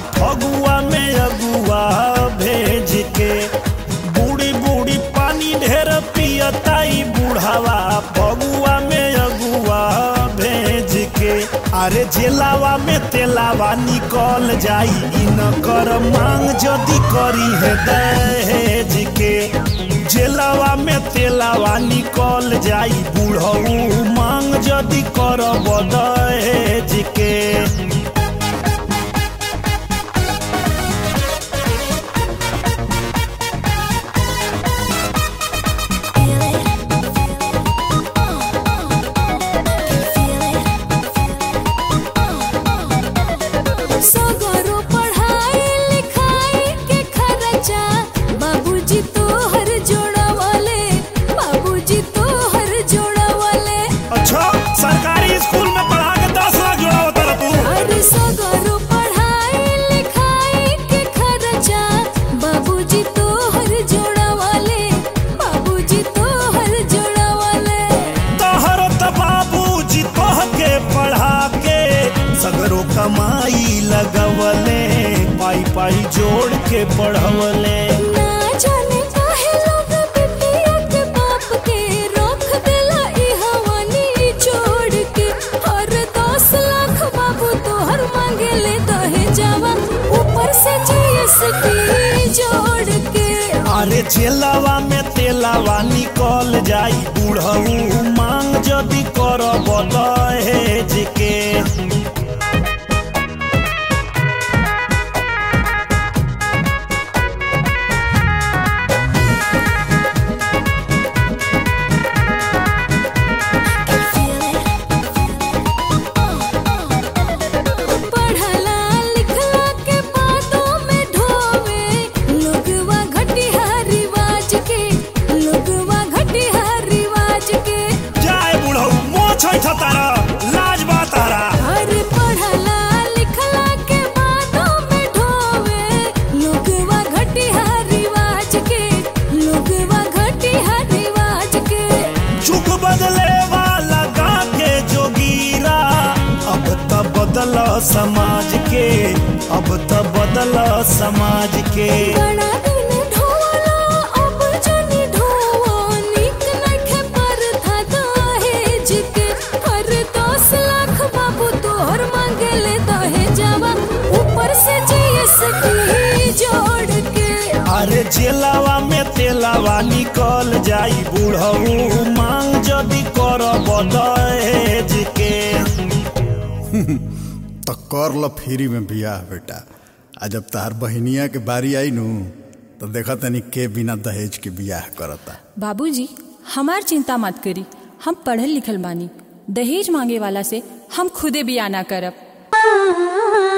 फगुआ में अगुआ भेज के बूढ़ी बूढ़ी पानी ढेर पियताई बूढ़ावा फगुआ में अगुआ भेज के अरे जेलावा में तेलावा निकल जाई इ न कर मांग जदी करी है दहेज के जेलावा में तेलावा निकल जाई बूढ़ऊ मांग जदी करब दहेज के सगरो पढ़ाई लिखाई के खर्चा बाबूजी तोहर जोड़वले बाबूजी तोहर जोड़वले अच्छा सरकारी स्कूल में पढ़ा के दस लाख जोड़ा होता रहा तू अरे सगरो पढ़ाई लिखाई के खर्चा बाबूजी तोहर जोड़वले बाबूजी तोहर जोड़वले तोहर त बाबूजी तोह के पढ़ा के सगरो कमाई लगवले पाई पाई जोड़ के पढ़वले ना जाने काहे लोग बिटिया के बाप के रोक देला ई हवानी छोड़ के हर दस लाख बाबू तोहर मांगे ले दहे जावा ऊपर से जीएसटी जोड़ के अरे चेलावा में तेलावा निकल जाई बूढ़ऊ मांग जदी करब दहेज के पढ़ला लिखला के बातों में ढोवे लोगवा घटिया रिवाज के लोगवा घटिया रिवाज के जाए बूढ़ऊ मोछ तारा लाज बा तारा अरे पढ़ला लिखला के बातों में ढोवे लोगवा घटिया रिवाज के लोगवा घटिया रिवाज के चुक बदले वाला गा के जोगीरा अब त बदल समाज के अब त बदल समाज के बड़ा दिन ढोला अब जनी ढोवा निक नखे पर था दहेज के हर दस लाख बाबू तोहर मांगे ले दहेजवा ऊपर से जीएसटी जोड़ के अरे जेलावा में तेलावा निकल जाई बूढ़ऊ मांग जदी करब दहेज के तो कर लो फ्री में बियाह बेटा आ जब तार बहनिया के बारी आई नु तो देखा तनी के बिना दहेज के बियाह करता बाबूजी हमार चिंता मत करी हम पढ़ल लिखल बानी दहेज मांगे वाला से हम खुदे बिया ना करब